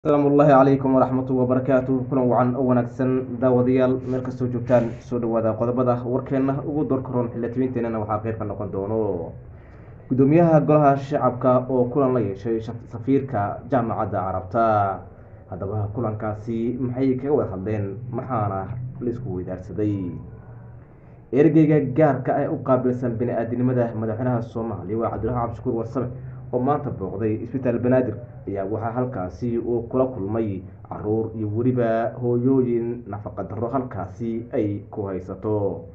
asalaamu ullaahi calaykum waraxmatu wabarakaatu kulan wacan oo wanaagsan daawadayaal meel kastoo joogtaan soo dhawaada qodobada warkeenna ugu doorkaroon xildhibaanteennana waxaa qeyb ka noqon doono gudoomiyaha golaha shacabka oo kulan la yeeshay safiirka jaamacadda carabta haddaba kulankaasi maxay kaga wada hadleen maxaana laisku weydaarsaday ergeyga gaarka ah ee u qaabilsan bini-aadinimada madaxweynaha soomaaliya waa cabdiraxmaan cabdishakuur warsame oo maanta booqday isbitaal banaadir ayaa waxaa halkaasi uu kula kulmay caruur iyo weliba hooyooyin nafaqa darro halkaasi ay ku haysato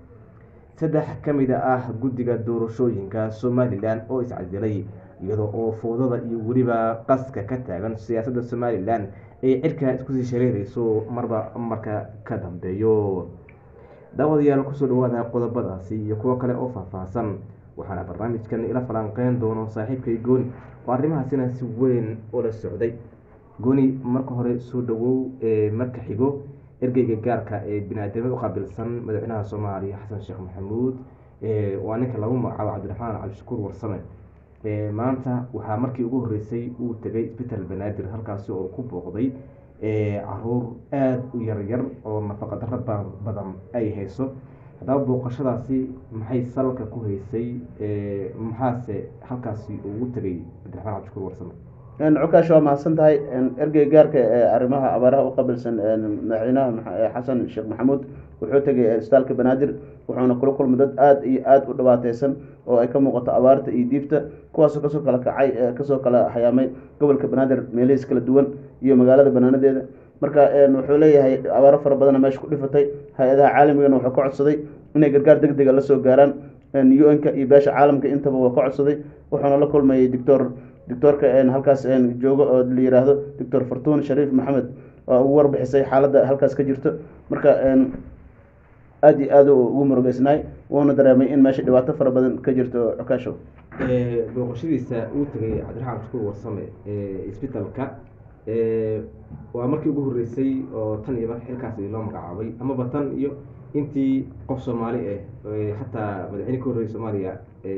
saddex ka mid ah guddiga doorashooyinka somalilan oo iscasilay iyadoo oo foodada iyo weliba qaska ka taagan siyaasadda somalilan ay cirka iskusii shareereyso marba marka ka dambeeyo daawadayaal kusoo dhawaada qodobadaasi iyo kuwo kale oo faahfaahsan waxaana barnaamijkan ila falanqeyn doono saaxiibkay gooni oo arrimahaasina si weyn ula socday gooni marka hore soo dhawow ee marka xigo ergeyga gaarka ee bini-aadamada u qaabilsan madaxweynaha soomaaliya xasan sheekh maxamuud waa ninka lagu magacaabo cabdiraxmaan cabdishakuur warsame maanta waxaa markii ugu horreysay uu tegay isbitaal banaadir halkaasi oo ku booqday caruur aada u yaryar oo nafaqa darro badan ay hayso haddaba booqashadaasi maxay salka ku haysay maxaase halkaasi ugu tegay cabdiraxmaan cabdishakuur warsame cukaash waa mahadsan tahay ergey gaarka ee arrimaha abaaraha u qabilsan madaxweynaha xasan sheekh maxamuud wuxuu tegay isbitaalka banaadir wuxuuna kula kulmay dad aada iyo aada u dhibaateysan oo ay ka muuqato abaarta iyo diibta kuwaasoo kasoo kala kacay kasoo kala hayaamay gobolka banaadir meelihiis kala duwan iyo magaalada banaanadeeda marka wuxuu leeyahay abaaro fara badana meesha ku dhifatay hay-adaha caalamigana wuxuu ka codsaday inay gargaar deg dega lasoo gaaraan u-n-ka iyo beesha caalamka intaba waa ka codsaday wuxuuna la kulmayay doctor doctoorka halkaas joogo oo la yiraahdo doctor fartuun shariif maxamed oo ugu warbixisay xaaladda halkaas ka jirto marka aada iyo aada ugu murugeysnaay wuuna dareemay in meesha dhibaato fara badan ka jirto cukaasho booqashadiisa uu tegay cabdiraxmaan cabdishakuur warsame isbitaalka waa markii ugu horreysay oo tan iyo marka xilkaasi loo magacaabay amaba tan iyo intii qof soomaali ah xataa madaxweyne ka horreeyay soomaaliya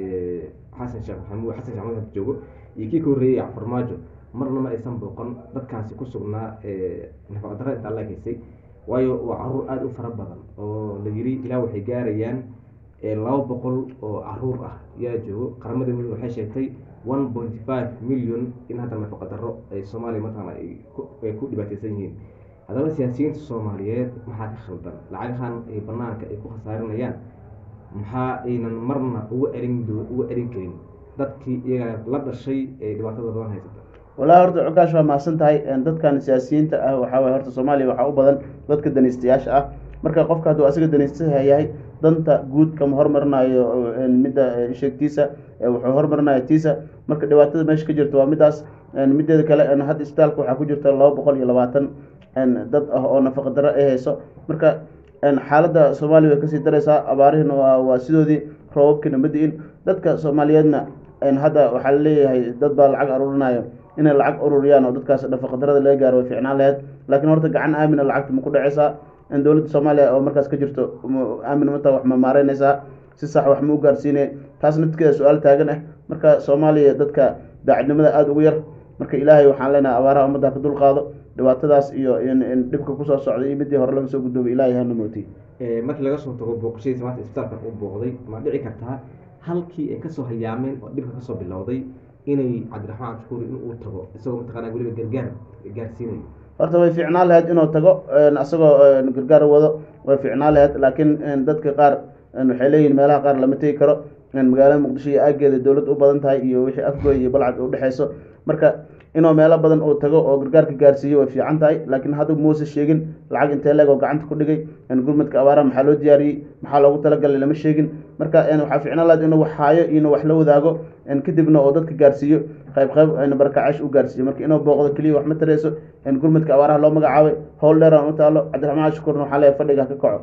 xasan sheekh maxamuud xasan sheekh maxamuud joogo iyo kii ka horreeyay farmaajo marna ma aysan booqan dadkaasi ku sugnaa nafaqa darra intaa la haysay waayo waa caruur aada u fara badan oo la yiri ilaa waxay gaarayaan laba boqol oo caruur ah yaa joogo qaramada midoobey waxay sheegtay one point five million in hadda nafaqa darro ay soomaaliya mataqaana ay ku dhibaateysan yihiin haddaba siyaasiyiinta soomaaliyeed maxaa ka khaldan lacagahan ay banaanka ay ku khasaarinayaan maxaa aynan marna uga erin uga erin karin dadkii iyaga la dhashay ee dhibaatada badan haysata walahi horta cukaash waa mahadsan tahay dadkan siyaasiyiinta ah waxaa waye horta soomaaliya waxaa u badan dadka danaystayaasha ah marka qofka hadduu asiga danaystaha yahay danta guud kama hormarinayo midda sheegtiisa wuxuu hormarinaya tiisa marka dhibaatada meesha ka jirto waa midaas mideeda kale hadda isbitaalka waxaa ku jirta laba boqol iyo labaatan dad ah oo nafaqa darro ay hayso marka xaaladda soomaaliya way kasii dareysaa abaarihina waa sidoodii roobabkina ma di-in dadka soomaaliyeedna hadda waxaa laleeyahay dad baa lacag aruurinayo inay lacag ururiyaan oo dadkaas nafaqadarada laga gaaro way ficnaan laheyd laakiin horta gacan aamina lacagta ma ku dhaceysaa in dowladda soomaaliya oo markaas ka jirto aamin mata wax ma maareyneysaa si sax wax ma u gaarsiinay taas naftikeeda su-aal taagan ah marka soomaaliya dadka daacadnimada aada ugu yar marka ilaahay waxaan leenahay abaaraha ummadda ka dulqaado dhibaatadaas iyo dhibka kusoo socday iyo midii hore laga soo guddoobay ilaahay hana mootay markii laga soo tago booqashadiisa maanta isbitaalkan uu booqday ma dhici kartaa halkii ay kasoo hayaameen oo dhibka kasoo bilowday inay cabdiraxmaan cabdishakuur in uu tago isagoo mataqaanaa weliba gargaar gaarsiinayo horta way fiicnaan laheyd inuu tago isagoo gargaar wado way fiicnaan laheyd laakiin dadka qaar waxay leeyihin meelaha qaar lama tegi karo magaalada muqdisho iyo aageeda dowlad u badan tahay iyo wixii afgoy iyo balcad udhexeyso marka inuu meelo badan uu tago oo gargaarka gaarsiiyo way fiican tahay laakiin hadda muuse sheegin lacag intee leeg oo gacanta ku dhigay gurmadka abaaraha maxaa loo diyaariyey maxaa loogu talagalay lama sheegin marka waxaa fiicnaan lahayd inuu wax haayo iyo wax la wadaago kadibna oo dadka gaarsiiyo qayb qayb barakacash u gaarsiiyo marka inuu booqdo keliya wax ma tareyso gurmadka abaaraha loo magacaabay howl dheer aan u taalo cabdiraxmaan shukuurna waxaa leeyahay fadhiga ka kaco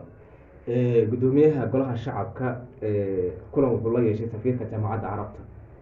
gudoomiyaha golaha shacabka kulan wuxuu la yeeshay safiirka jaamacadda carabta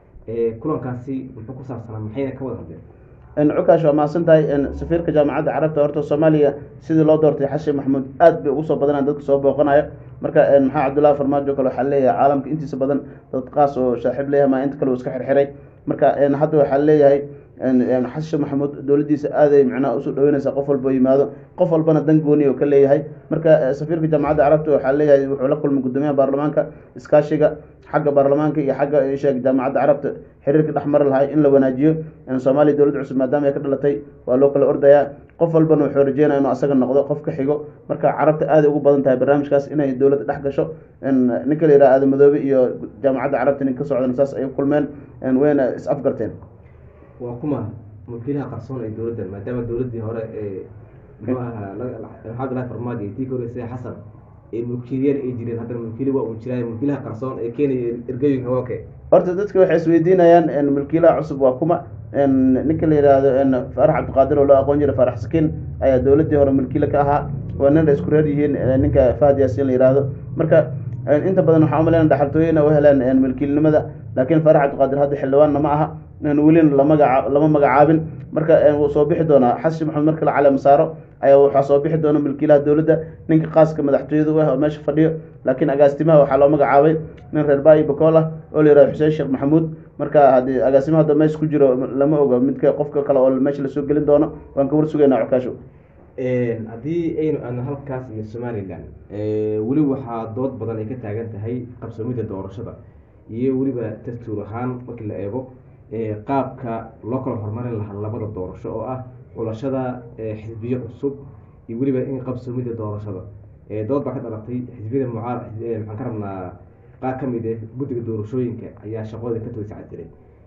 kulankaasi muxuu ku saabsanaa maxayna ka wada hadleen cukaash waa mahadsan tahay safiirka jaamacadda carabta horta soomaaliya sidii loo doortay xashin maxamuud aad bay ugu soo badanaan dadka soo booqanayo marka maxaa cabdullahi farmaajo kale waxaa leeyahay caalamka intiisa badan dad qaas oo saaxiib leeyahay maa inta kale uu iska xirxiray marka hadda waxaa leeyahay xasan sheekh maxamuud dowladdiisa aaday macnaha usoo dhaweynaysaa qof walba oo yimaado qof walbana dan gooni oo ka leeyahay marka safiirka jaamacadda carabta waxaa leeyahay wuxuu la kulmay guddoomiyaha baarlamaanka iskaashiga xagga baarlamaanka iyo xagga sheeg jaamacadda carabta xiriirka dhex mari lahay in la wanaajiyo soomaaliya dowladda cusub maadaama ay ka dhalatay waa loo kala ordayaa qof walbana wuxuu rajeynaya inuu asaga noqdo qof ka xigo marka carabta aaday ugu badan tahay barnaamijkaas inay dowladda dhex gasho ninka la yidhaha aadan madoobe iyo jaamacadda carabta nin ka socdan saas ay kulmeen wayna is afgarteen waa kuma mulkiilaha qarsoon ee dowladdan maadaama dowladdii hore ee muxuu ahaa maxamedulahi farmaajo iyo tii ka horeysay xasan ee mulkiilayaal ay jireen haddana mulkiili waa uu jiraayo mulkiilaha qarsoon ee keenaya ergooyinka wooke horta dadka waxay isweydiinayaan mulkiilaha cusub waa kuma ninka la yidhaahdo faarax cabdiqaadir oo loo aqoon jiray faarax sakiin ayaa dowladdii hore mulkiile ka ahaa waa nin ay isku reer yihiin ninka fahad yaasin la yidhaahdo marka inta badan waxaa umaleyna dhaxaltooyina u heleen mulkiilnimada laakiin faarax cabdiqaadir hadda xildhibaanna ma aha welina lamagaa lama magacaabin marka wuu soo bixi doonaa xasan maxamed marka la caleema saaro ayaa waxaa soo bixi doona mulkiilaha dowladda ninka qaaska madaxtooyada u ah oo meesha fadhiyo laakiin agaasimaha waxaa loo magacaabay nin reer baayi bakool ah oo la yihahdo xuseen sheekh maxamuud marka haddii agaasimaha hadda meesha ku jiro lama ogo midka qofka kale oo meesha lasoo gelin doono waan ka war sugaynaa cokaasho haddii aynu aadno halkaas iyo somalilan weli waxaa dood badan ay ka taagan tahay qabsoomidda doorashada iyo weliba dastuur ahaan markii la eego qaabka loo kala horumarin lahaa labada doorasho oo ah xulashada xisbiyo cusub iyo weliba in qabsoomidda doorashada dood baa ka dhalatay xisbiyada mucaar maxaan ka rabnaa qaar ka mid ah guddiga doorashooyinka ayaa shaqadooda ka toy iscasilay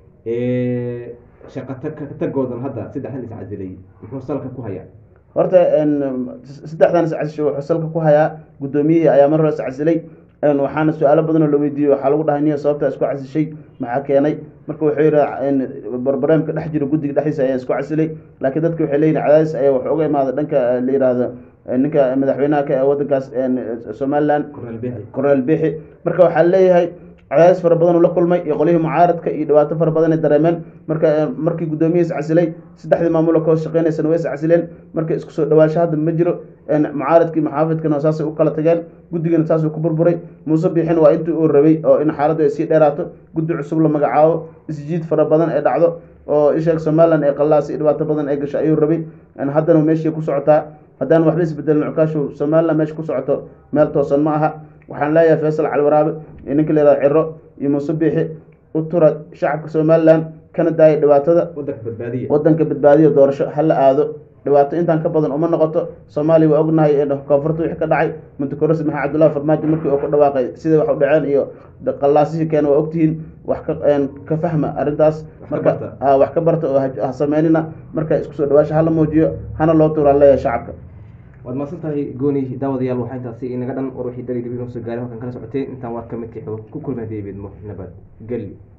shaqatagoodan hadda saddexdan iscasilay muxuu salka ku hayaa horta saddexdan iscasisho wuxuu salka ku hayaa guddoomiyihii ayaa mar hore iscasilay waxaana su-aalo badan oo la weydiiyey waxaa lagu dhahay niya sababtaa isku casishay maxaa keenay marka wuxuu yidhi barbareemka dhex jiro guddiga dhexdiisa ayaa isku casilay laakiin dadka waxay leeyihin cadaadis ayaa wax uga imaada dhanka la yidhaahdo ninka madaxweynaha ka ee waddankaas somaliland cornel bixi marka waxaa leeyahay cadaadis fara badan uu la kulmay iyo qolyihii mucaaradka iyo dhibaato fara badan ay dareemeen marka markii guddoomiyihi iscasilay saddexdii maamuloo ka hoos shaqeynaysana way iscasileen marka isku soo dhawaansho hadda ma jiro mucaaradkii maxaafidkana saasay u kala tageen guddigana saasuu ku burburay muuse biixin waa intii uu rabay oo in xaaladdu ay sii dheeraato guddi cusub la magacaabo isjiid fara badan ee dhacdo oo isheeg somalilan ee qallaas iyo dhibaato badan ay gasho ayuu rabay haddana meeshii ku socotaa haddaan waxba isbedelin cukaashu somalilan meesha ku socoto meel toosan ma aha waxaan leeyahay faysal caliwaraabe iyo ninka la yihahdo ciro iyo muuse biixi u tura shacabka somalilan kana daaya dhibaatada wadanka badbaadiya wadanka badbaadiya doorasho hala aado dhibaato intaan ka badan uma noqoto soomaaliya waa ognahay koonfurta wixii ka dhacay muntakorasi maxamed cabdullahi farmaajo markii uu ku dhawaaqay siday wax u dhaceen iyo qallaasihii keena waa ogtihiin wax ka ka fahma arrintaas marka wax ka barta oo ha sameynina marka isku soo dhawaasha hala muujiyo hana loo tuuraan leeyahay shacabka waad mahadsan tahay gooni daawadayaal waxaa intaasi inaga dhan war wixii dali dib inoo soo gaaray halkan kala socotay intaan war ka midkii ku kulmay hadii bidmo nabad gelyo